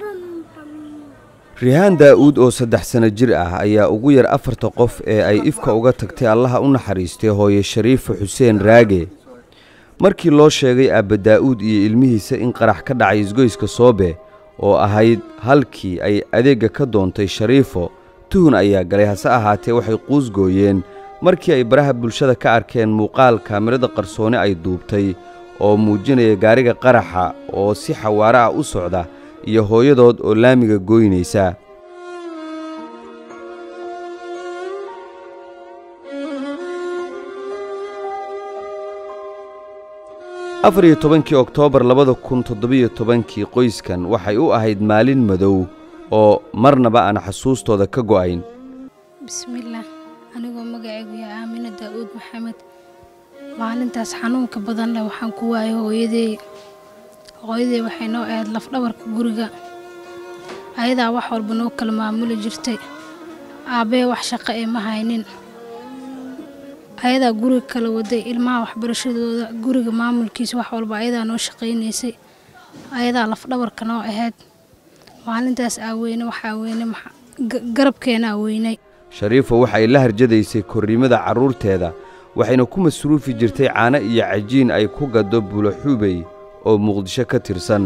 rihaan daa'uud oo saddex sanno jir ah ayaa ugu yar afarta qof ee ay ifka uga tagtay allaha u naxariistay hooye shariifo xuseen raage markii loo sheegay aabba daa'uud iyo ilmihiisa in qarax ka dhacay isgoyska soobe oo ahayd halkii ay adeegga ka doontay shariifo tuhun ayaa galay hase ahaatee waxay quusgooyeen markii ay baraha bulshada ka arkeen muuqaal kaamirada qarsooni ay duubtay oo muujinaya gaariga qaraxa oo si xawaare ah u socda iyo hooyadood oo laamiga gooynaysa afar iyo tobankii oktoobar labada kun toddobiyo tobankii qoyskan waxay u ahayd maalin madow oo marnaba aan xasuustooda ka go'ayn bismillaah anigoo magacaygu yahay aamina daa'uud maxamed maalintaas xanuunka badan leh waxaan ku waayay hooyadey hooyadey waxay noo ahayd lafdhabarka guriga ayadaa wax walba noo kala maamuli jirtay aabbee wax shaqo ee ma haynin ayadaa guriga kala waday ilmaha waxbarashadooda guriga maamulkiisa wax walba ayadaa noo shaqaynaysay ayadaa lafdhabarka noo ahayd maalintaas aaweyne waxaa weyne garabkeena aaweynay shariifo waxay la harjadaysay korriimada carruurteeda waxayna ku masruufi jirtay caano iyo cajiin ay ku gaddo buulaxuubey oo muqdisho ka tirsan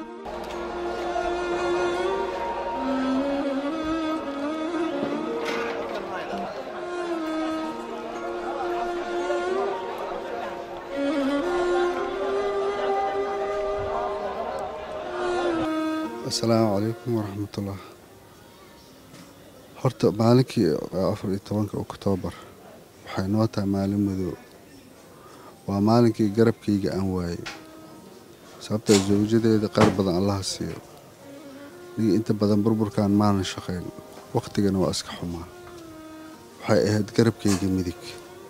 assalaamu calaykum waraxmatullah horta maalinkii afar iyo tobanka oktoobar waxay noo tahay maalin madow waa maalinkii garabkayga aan waayey sababtaa zawjadeeda qaar badan allaha siiyo niga inta badan burburkan maanan shaqayn wakhtigana waa iska xumaa waxay ahayd garabkayga midig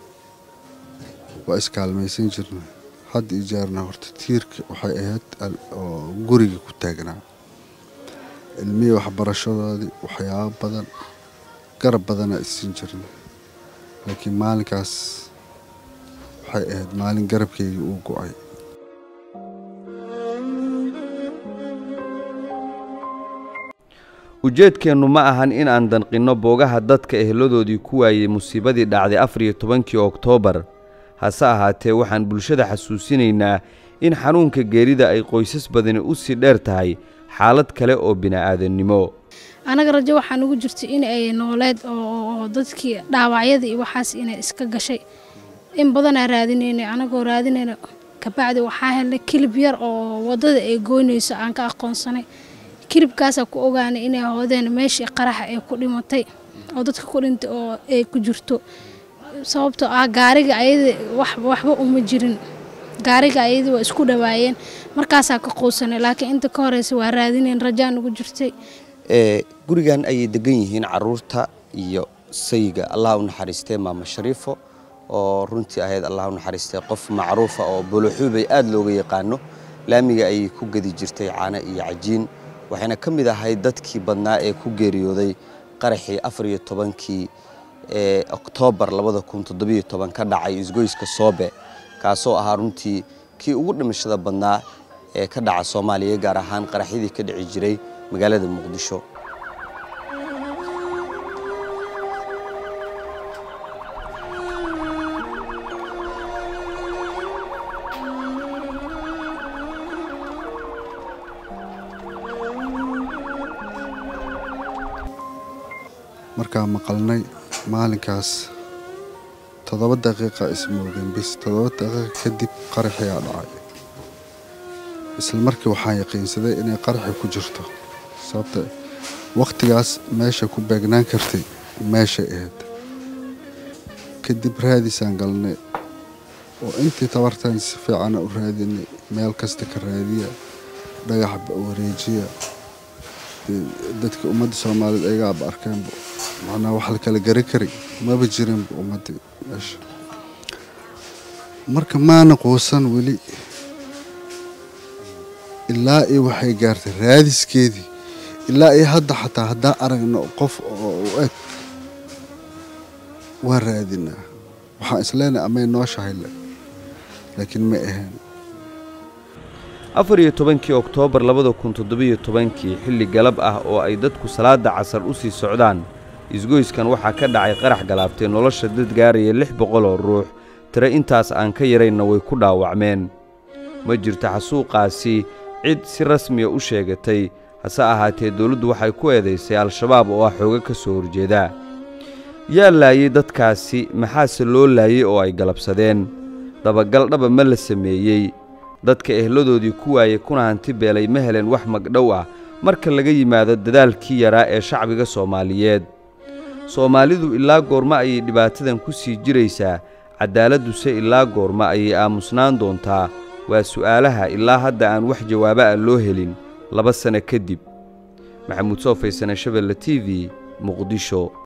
waa iskaalmaysan jirna hadda iyo jaarna horta tiirka waxay ahayd oo guriga ku taagnaa ilmihii waxbarashadoodii waxyaabo badan garab badanaa isiin jirna laakiin maalinkaas waxay ahayd maalin garabkayga uu go'ay ujeedkeennu ma ahan in aan danqinno boogaha dadka eheladoodii ku waayey musiibadii dhacday afar iyo tobankii oktoobar hase ahaatee waxaan bulshada xasuusinaynaa in xanuunka geerida ay qoysas badani u sii dheer tahay xaalad kale oo bini'aadannimo anaga rajo waxaa nugu jirtay in ay nooleed oo dadkii dhaawacyada iyo waxaas inay iska gashay in badanaa raadinaynay anagoo raadinayna kabacdi waxaa helnay kilib yar oo waddada ay gooynayso aan ka aqoonsanay kilibkaasaa ku ogaanay inay hoodeen meeshii qaraxa ay ku dhimatay oo dadka ku dhintay oo ay ku jirto sababtoo ah gaariga ayada waxba uma jirin gaariga ayadii waa isku dhawaayeen markaasaa ka quusanay laakiin inta ka horeysa waa raadinayn rajaa nugu jirtay gurigan ayay degan yihiin caruurta iyo sayiga allah u naxariistee maamo shariifo oo runtii ahayd allah u naxariistee qof macruufa oo buluxuubay aad looga yaqaano laamiga ayay ku gedi jirtay caano iyo cajiin waxayna ka mid ahayd dadkii badnaa ee ku geeriyooday qaraxii afar iyo tobankii ee oktoobar labada kun toddobiyo toban ka dhacay isgoyska soobe kaasoo ahaa runtii kii ugu dhimashada badnaa ee ka dhaca soomaaliya gaar ahaan qaraxyadii ka dhici jiray magaalada muqdisho markaa maqalnay maalinkaas toddoba daqiiqa ismoogeen bis toddoba daqiiqa kadib qaraxiyaa dhacay isla markii waxaan yaqiinsaday inay qaraxi ku jirto sababta wakhtigaas meesha ku beegnaan kartay meeshay ahayd kadib raadisaan galnay oo intii tabartaan si fiicana u raadinay meel kasta ka raadiya dhagaxba wareejiya dadka ummadda soomaaliyeed ayagaaba arkeenba macnaa wax la kala gari kari maba jirinba ummaddii meesha marka maana quusan weli ilaa iyo waxay gaartay raadiskeedii ilaa iyo hadda xataa haddaan aragno qof oo u eg waa raadinaa waxaan isleenahay amay noo shahaylle laakiin ma ahayn afar iyo tobankii oktoobar labada kun toddobiyo tobankii xilli galab ah oo ay dadku salaadda casar u sii socdaan isgoyskan waxaa ka dhacay qarax galaaftay nolosha dad gaaraya lix boqol oo ruux tire intaas aan ka yaraynna way ku dhaawacmeen ma jirto xasuuqaasi cid si rasmiya u sheegatay hase ahaatee dawladdu waxay ku eedaysay al-shabaab oo ah xooga ka soo horjeeda yaa laayey dadkaasi maxaase loo laayey oo ay galabsadeen dabagal dhaba ma la sameeyey dadka ehladoodii ku waayey kuna hanti beelay ma helen wax magdhow ah marka laga yimaado dadaalkii yaraa ee shacbiga soomaaliyeed soomaalidu ilaa goorma ayay dhibaatadan ku sii jiraysaa caddaaladduse ilaa goorma ayay aamusnaan doontaa waa su'aalaha ilaa hadda aan wax jawaabo ah loo helin laba sanno kadib maxamuud soo faysane shabelle t v muqdisho